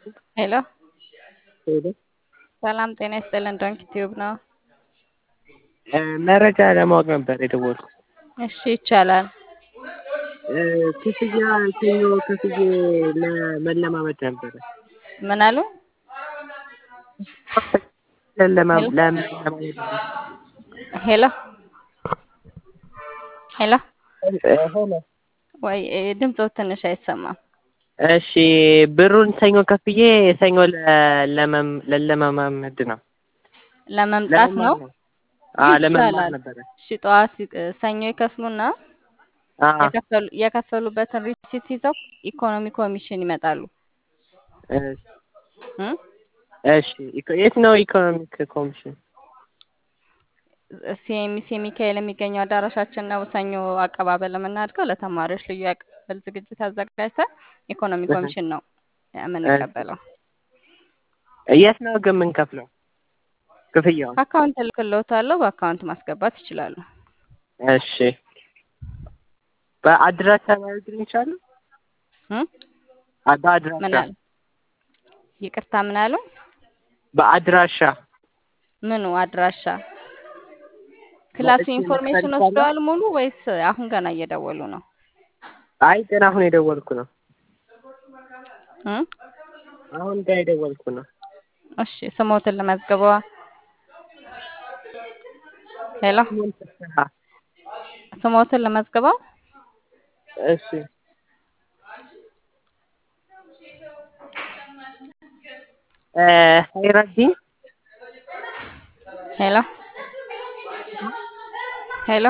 ሄሎ ሄሎ ሰላም ጤና ይስጥልን። ዶንኪ ቲዩብ ነው። መረጃ ለማወቅ ነበር የደወልኩት። እሺ ይቻላል። ክፍያ ሰኞ ከፍዬ ለመለማመድ ነበረ። ምን አሉ? ለለማ- ለመለማመድ ሄሎ ሄሎ ሆነ። ወይ ድምፆ ትንሽ አይሰማም። እሺ ብሩን ሰኞ ከፍዬ ሰኞ ለ- ለመም- ለለማመድ ነው ለመምጣት ነው አዎ ለመማር ይቻላል። ነበረ። እሺ ጠዋት እ፣ ሰኞ ይከፍሉና አዎ የከፈሉ የከፈሉበትን ሪሲት ይዘው ኢኮኖሚ ኮሚሽን ይመጣሉ። እሺ እ? እሺ ኢኮ- የት ነው ኢኮኖሚክ ኮሚሽን? ሲኤምሲ ሚካኤል የሚገኘው አዳራሻችን ነው። ሰኞ አቀባበል የምናድገው ለተማሪዎች ልዩ የአቀባበል ዝግጅት አዘጋጅተን ኢኮኖሚ ኮሚሽን ነው የምንቀበለው። የት ነው ግን የምንከፍለው ክፍያውን? አካውንት እልክልዎታለሁ፣ በአካውንት ማስገባት ይችላሉ። እሺ በአድራሻ ማድረግ ይቻላል? እ? አ- በአድራሻ ምን አሉ? ይቅርታ ምን አሉ? በአድራሻ ምኑ አድራሻ? ክላሱ መጥቼ ኢንፎርሜሽን መክፈል ወስደዋል ሙሉ ወይስ አሁን ገና እየደወሉ ነው? አይ ገና አሁን የደወልኩ ነው። እ? አሁን ጋር የደወልኩ ነው። እሺ ስሞትን ልመዝግበዋ። ሄሎ አ፣ ስሞትን ልመዝግበው። እሺ እ፣ ሀይረዲን ሄሎ ሄሎ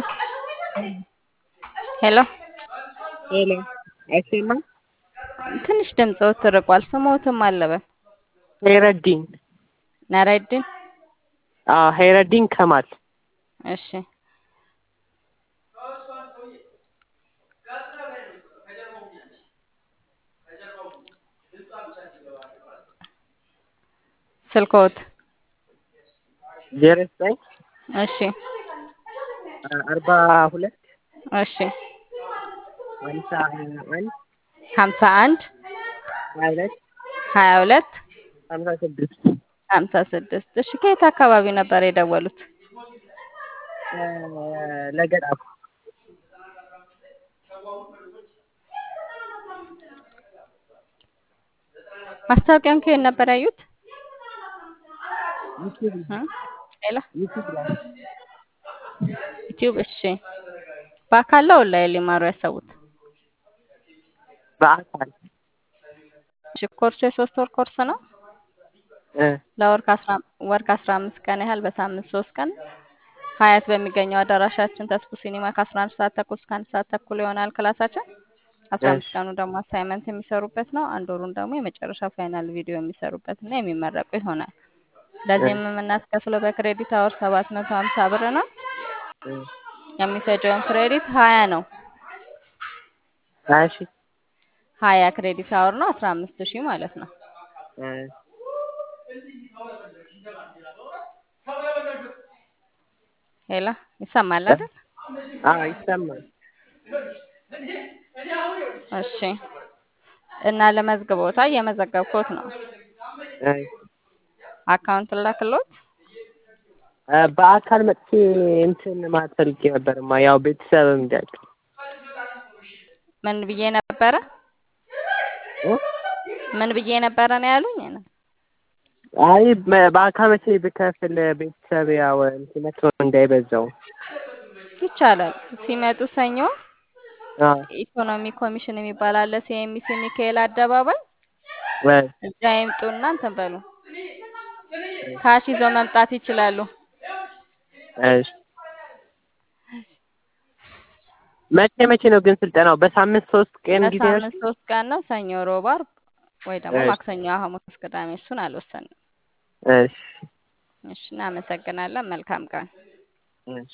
ሄሎ ሄሎ አይሰማም? ትንሽ ድምፅዎት ትርቋል። ስሞትም አለበን ሀይረዲን ነረድን አዎ ሀይረዲን ከማል እሺ ስልክዎት ዜሮ ዘጠኝ እሺ አርባ ሁለት እሺ ሀምሳ አንድ ሀምሳ አንድ ሀያ ሁለት ሀያ ሁለት ሀምሳ ስድስት ሀምሳ ስድስት እሺ ከየት አካባቢ ነበር የደወሉት? እ፣ ለገጣፉ ማስታወቂያውን ከየት ነበር ያዩት? ዩቲዩብ እ? ሌላ ዩቲዩብ ላይ ዩቲዩብ እሺ በአካል ነው ኦንላይን ሊማሩ ያሰቡት? በአካል እሺ ኮርሱ የሶስት ወር ኮርስ ነው። እ፣ ለወር ከአስራ ወር ከአስራ አምስት ቀን ያህል በሳምንት ሶስት ቀን ሀያት በሚገኘው አዳራሻችን ተስፉ ሲኒማ ከአስራ አንድ ሰዓት ተኩል እስከ አንድ ሰዓት ተኩል ይሆናል ክላሳችን። አስራ አምስት እሺ ቀኑ ደግሞ አሳይመንት የሚሰሩበት ነው። አንድ ወሩን ደግሞ የመጨረሻ ፋይናል ቪዲዮ የሚሰሩበት እና የሚመረቁ ይሆናል። ለዚህም የምናስከፍለው በክሬዲት አወር ሰባት መቶ ሀምሳ ብር ነው። እ፣ የሚፈጀውን ክሬዲት ሀያ ነው። ሀያ ሺህ ሀያ ክሬዲት አወር ነው አስራ አምስት ሺህ ማለት ነው። እ፣ ሄላ ይሰማል አይደል? አዎ ይሰማል። እሺ እና ለመዝግቦታ እየመዘገብኩት ነው። እ፣ አካውንት ላክሎት። እ፣ በአካል መጥቼ እንትን ማለት ፈልጌ ነበርማ ያው ቤተሰብ እንዲያውቅ ምን ብዬ ነበረ? እ? ምን ብዬ ነበረ ነው ያሉኝ? አይ በ- በአካል መቼ ብከፍል ቤተሰብ ያው እንትን መጥቶ እንዳይበዛው። ይቻላል። ሲመጡ ሰኞ አዎ ኢኮኖሚ ኮሚሽን የሚባል አለ ሲኤምሲ ሚካኤል አደባባይ እ፣ እዛ ይምጡና እንትን በሉ ካሽ ይዘው መምጣት ይችላሉ። እሺ መቼ መቼ ነው ግን ስልጠናው? በሳምንት ሶስት ቀን ጊዜ ነው? በሳምንት ሶስት ቀን ነው። ሰኞ፣ ሮብ፣ ዓርብ ወይ ደግሞ እሺ ማክሰኞ፣ ሐሙስ፣ ቅዳሜ እሱን አልወሰንም። እሺ እሺ እናመሰግናለን። መልካም ቀን። እሺ